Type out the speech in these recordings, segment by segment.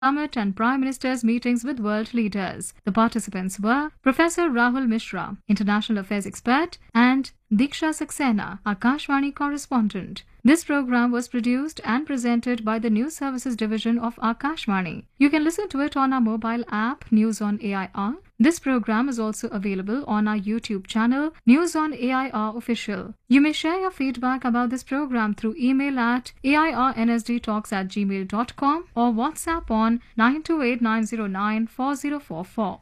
summit and prime ministers' meetings with world leaders. The participants were Professor Rahul Mishra, international affairs expert, and Diksha Saxena, Akashvani correspondent. This program was produced and presented by the News Services Division of Akashvani. You can listen to it on our mobile app News on AIR. This program is also available on our YouTube channel News on AIR Official. You may share your feedback about this program through email at airnsdtalks at gmail.com or WhatsApp on 928-909-4044.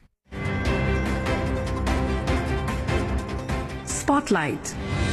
Spotlight.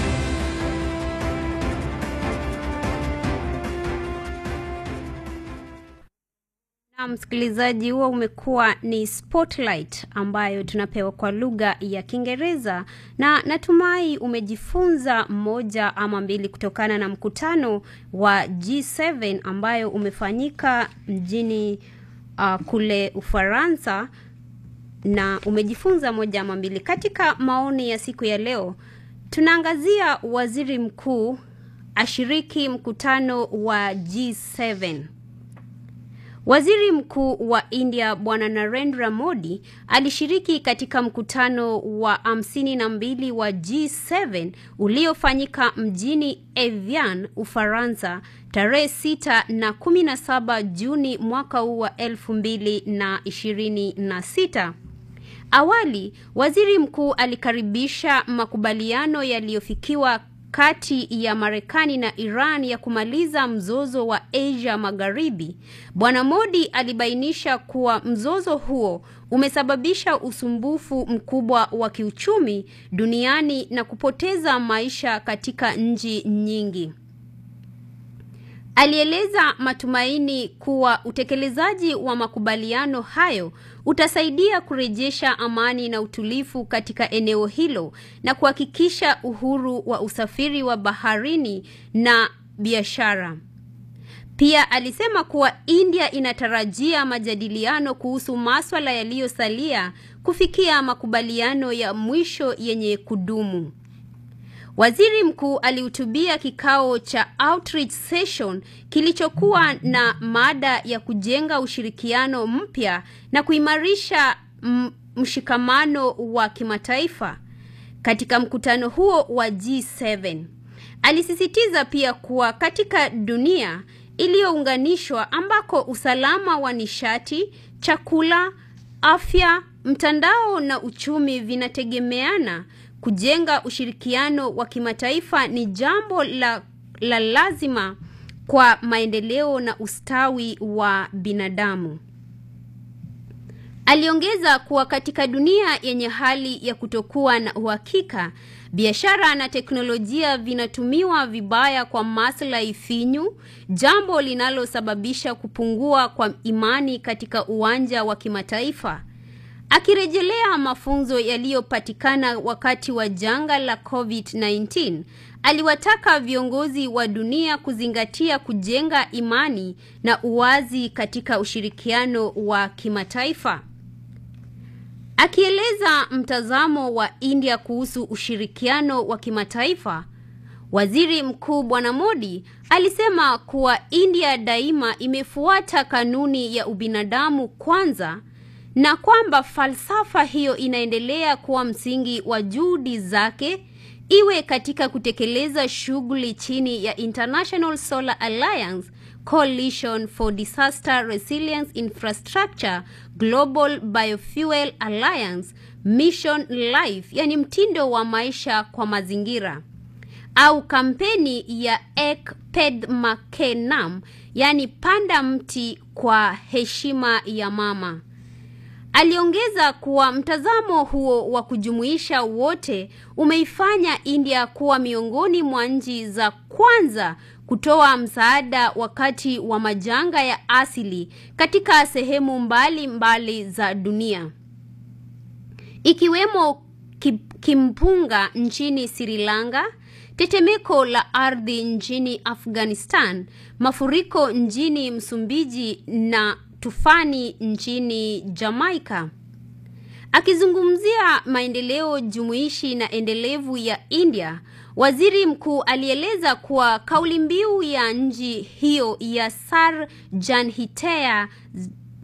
Na msikilizaji, huo umekuwa ni Spotlight ambayo tunapewa kwa lugha ya Kiingereza, na natumai umejifunza moja ama mbili kutokana na mkutano wa G7 ambayo umefanyika mjini uh, kule Ufaransa na umejifunza moja ama mbili. Katika maoni ya siku ya leo, tunaangazia waziri mkuu ashiriki mkutano wa G7. Waziri Mkuu wa India Bwana Narendra Modi alishiriki katika mkutano wa hamsini na mbili wa G7 uliofanyika mjini Evian, Ufaransa tarehe sita na kumi na saba Juni mwaka huu wa elfu mbili na ishirini na sita. Awali, waziri mkuu alikaribisha makubaliano yaliyofikiwa kati ya Marekani na Iran ya kumaliza mzozo wa Asia Magharibi. Bwana Modi alibainisha kuwa mzozo huo umesababisha usumbufu mkubwa wa kiuchumi duniani na kupoteza maisha katika nchi nyingi. Alieleza matumaini kuwa utekelezaji wa makubaliano hayo utasaidia kurejesha amani na utulivu katika eneo hilo na kuhakikisha uhuru wa usafiri wa baharini na biashara. Pia alisema kuwa India inatarajia majadiliano kuhusu maswala yaliyosalia kufikia makubaliano ya mwisho yenye kudumu. Waziri mkuu alihutubia kikao cha outreach session kilichokuwa na mada ya kujenga ushirikiano mpya na kuimarisha mshikamano wa kimataifa. Katika mkutano huo wa G7, alisisitiza pia kuwa katika dunia iliyounganishwa ambako usalama wa nishati, chakula, afya, mtandao na uchumi vinategemeana kujenga ushirikiano wa kimataifa ni jambo la, la lazima kwa maendeleo na ustawi wa binadamu. Aliongeza kuwa katika dunia yenye hali ya kutokuwa na uhakika, biashara na teknolojia vinatumiwa vibaya kwa maslahi finyu, jambo linalosababisha kupungua kwa imani katika uwanja wa kimataifa. Akirejelea mafunzo yaliyopatikana wakati wa janga la COVID-19, aliwataka viongozi wa dunia kuzingatia kujenga imani na uwazi katika ushirikiano wa kimataifa. Akieleza mtazamo wa India kuhusu ushirikiano wa kimataifa, Waziri Mkuu Bwana Modi alisema kuwa India daima imefuata kanuni ya ubinadamu kwanza na kwamba falsafa hiyo inaendelea kuwa msingi wa juhudi zake iwe katika kutekeleza shughuli chini ya International Solar Alliance, Coalition for Disaster Resilience Infrastructure, Global Biofuel Alliance, Mission Life, yani mtindo wa maisha kwa mazingira au kampeni ya Ek Ped Make Nam, yani panda mti kwa heshima ya mama. Aliongeza kuwa mtazamo huo wa kujumuisha wote umeifanya India kuwa miongoni mwa nchi za kwanza kutoa msaada wakati wa majanga ya asili katika sehemu mbali mbali za dunia ikiwemo kimpunga nchini Sri Lanka, tetemeko la ardhi nchini Afghanistan, mafuriko nchini Msumbiji na tufani nchini Jamaica. Akizungumzia maendeleo jumuishi na endelevu ya India, waziri mkuu alieleza kuwa kauli mbiu ya nchi hiyo ya Sar Janhitea